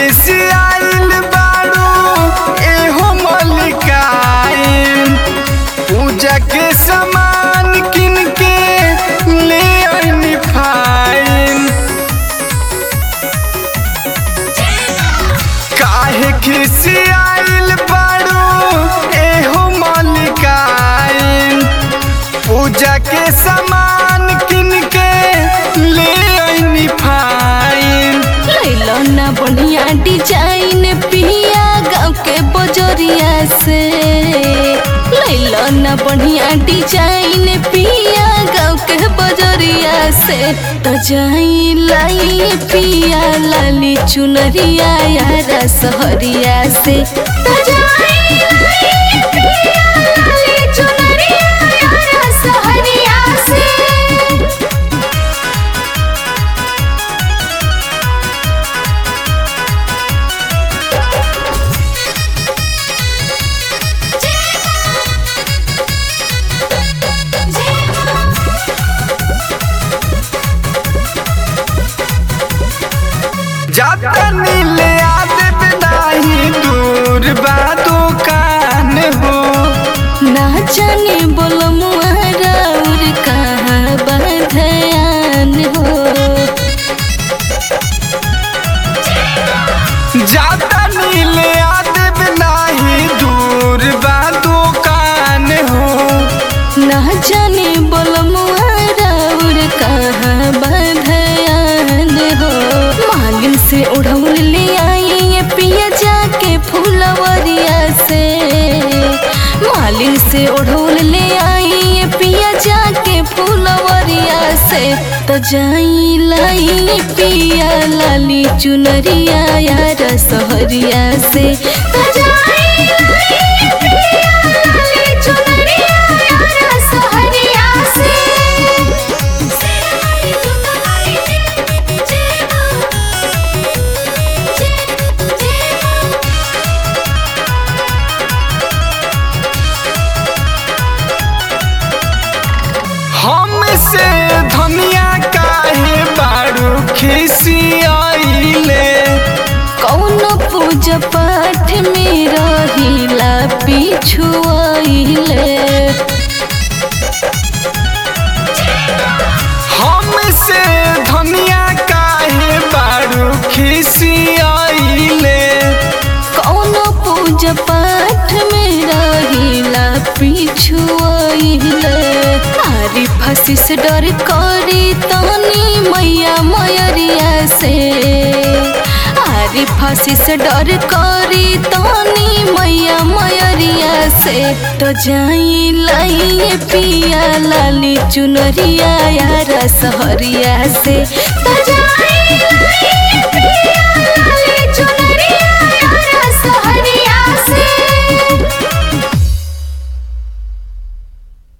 खिसियाइल बारू एहो मलिकाइन पूजा के सामान किन के ले आइनी फाइन काहे खिसियाइल बारू एहो मलिकाइन पूजा के सामान किन के ले आइनी फाइन लैलो ना बढ़िया डिजाइन पिया गाँव के बजरिया से लैलो ना बढ़िया डिजाइन पिया गाँव के बजरिया से तो जाई लाई पिया लाली चुनरिया यारा सहरिया से तो जाई लाई पिया लाली चुनरिया यारा सहरिया से जाता नीले आदब नाही दूर बा दुकान हो ना जाने बोलो मुआरा और कहाँ बधयान हो जाता नीले आदब नाही दूर बा दुकान हो ना जाने बोलो मुआरा और कहाँ बधयान हो मालिन से उड़ौल ले आई ये पिया जाके फूलवरिया से मालिन से उड़ौल ले आई ये पिया जाके फूलवरिया से तो जाई लाई पिया लाली चुनरिया यार सहरिया से तो जाई लाई पिया लाली चुनरिया यार सहरिया से हमसे धनिया काहे बारू खिसियाइले कौनो पूजा पाठ में रहिला पिछुआइले हमसे धनिया काहे बारू खिसियाइले कौनो पूजा पाठ में रहिला पिछुआइले आरी फंसी से डर करी तनी मैया मयरिया से आरी फांसी से डर करी तनी मैया मयरिया से तो जाई लाई पिया लाली चुनरिया यार सहरिया से तो जाई लाई पिया